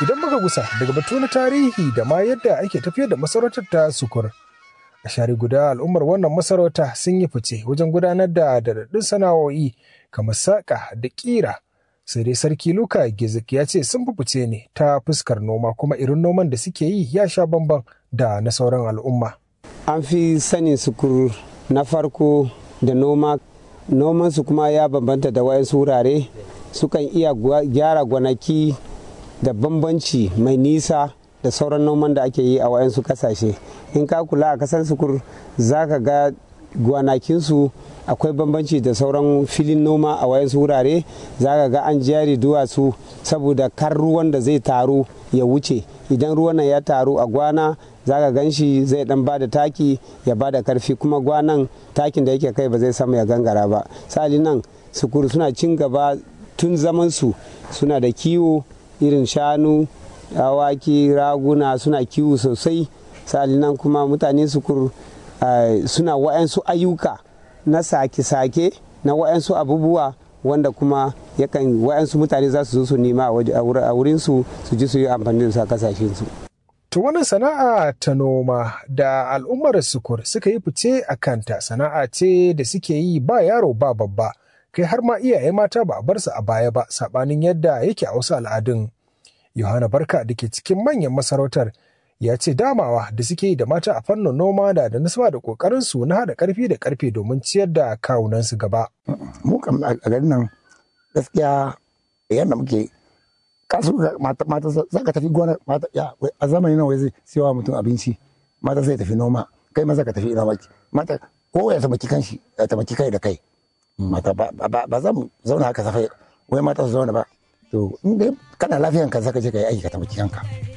Idan muka gusa daga batu na tarihi da ma yadda ake tafiyar da masarautar ta sukur. A share guda al'ummar wannan masarauta sun yi fice wajen gudanar da daɗaɗɗun sana'o'i kamar saƙa da ƙira. Sai dai sarki Luka Gizik ya ce sun fice ne ta fuskar noma kuma irin noman da suke yi ya sha bamban da na sauran al'umma. An fi sanin sukur na farko da noma nomansu kuma ya bambanta da wayansu wurare sukan iya gyara gwanaki da bambanci mai nisa da sauran noman da ake yi a wayansu kasashe in ka kula a kasar sukur za ka ga gwanakinsu akwai bambanci da sauran filin noma a wayansu wurare za ka ga an jari duwatsu saboda kar ruwan da zai taru ya wuce idan ruwan nan ya taru a gwana za ka gan shi zai dan bada taki ya bada karfi kuma gwanan takin da yake kai ba zai samu ya gangara ba sali nan sukuru suna cin gaba tun zaman su suna da kiwo irin shanu awaki raguna suna kiwo sosai sali nan kuma mutane sukur suna wa'yansu ayyuka na sake-sake na wa'yansu abubuwa wanda kuma yakan wa'yansu mutane za su zo su nema a wurinsu su ji su yi amfani da su a kasashensu. To wannan sana'a ta noma da al'ummar sukur suka yi fice a kanta sana'a ce da suke yi ba yaro ba babba kai har ma iyaye mata ba a bar su a baya ba sabanin yadda yake a wasu al'adun. Yohana Barka da ke cikin manyan masarautar ya ce damawa da suke yi da mata a fannin noma da da nasaba da kokarin su na haɗa karfi da karfe domin ciyar da kawunansu gaba. Mu kam a garin nan gaskiya yadda muke kasu mata mata za ka tafi gona mata ya a zamanin nan wai zai siyawa mutum abinci mata zai tafi noma kai maza ka tafi ina maki mata ko ya tamaki kanshi ya tamaki kai da kai mata ba za mu zauna haka safai wai mata su zauna ba to in dai kana lafiyan ka zaka je ka yi aiki ka tamaki kanka